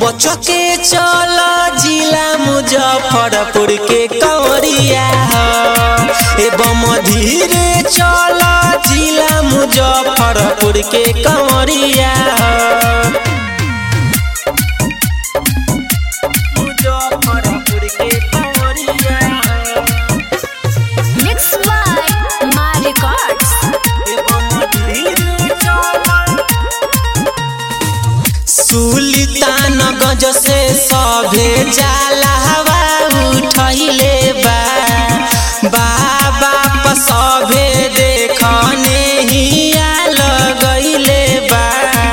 बच के चल जिला मुजफ्फरपुर के कंवरिया ए बम धीरे चल जिला मुजफ्फरपुर के कंवरिया मुजफ्फरपुर के कंवरिया Mixed by Ma Records. Sultanganj से सभे जाला हवा उठैले बा बाबा प सभे देखने हिया लगैले बा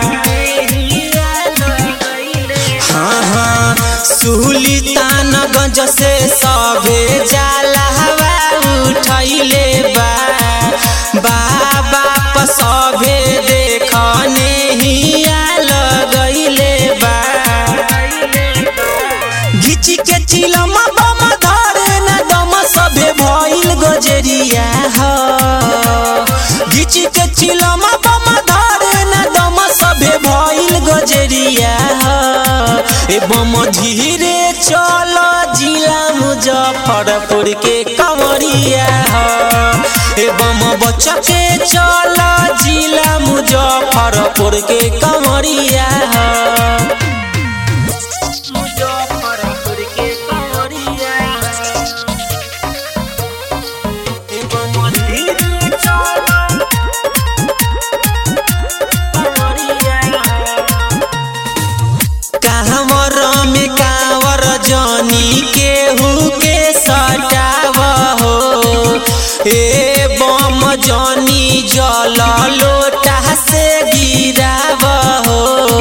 हाँ हाँ सुल्तानगंज से सभे जाला हवा उठैले बा बाबा प सभे देखने हिया लगैले बा घिची के चिलमा बम धरे न दम सभे भइल गजरिया ह घिची के चिलमा बम धरे न दम सभे भइल गजरिया ह ए बम धीरे चल जिला मुजफ्फरपुर के कंवरिया ह ए बम बच के चल जिला मुजफ्फरपुर के कंवरिया ह मुजफ्फरपुर के कंवरिया ए बम धीरे चल कांवर में कांवर जनी केहू के सटाव हो ए बम जनी जल लोटा से गिराव हो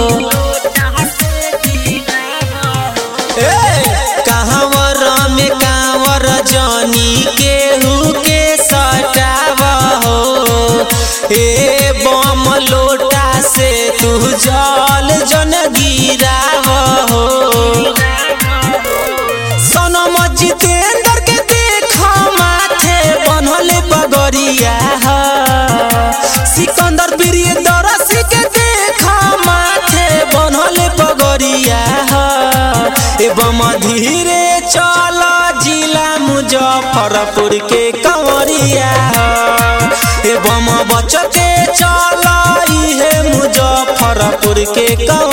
ए, कांवर में कांवर जनी केहू के सटाव हो ए बम लोटा से तू जल जन गिराव हो सनम जितेंद्र के देख माथे बनल बगरिया ह सिकंदर प्रियदर्शी के देख माथे बनल बगरिया ह एवं धीरे चल जिला मुजफ्फरपुर के कंवरिया ह एवं बच के चल इहे मुजफ्फरपुर के कंवरिया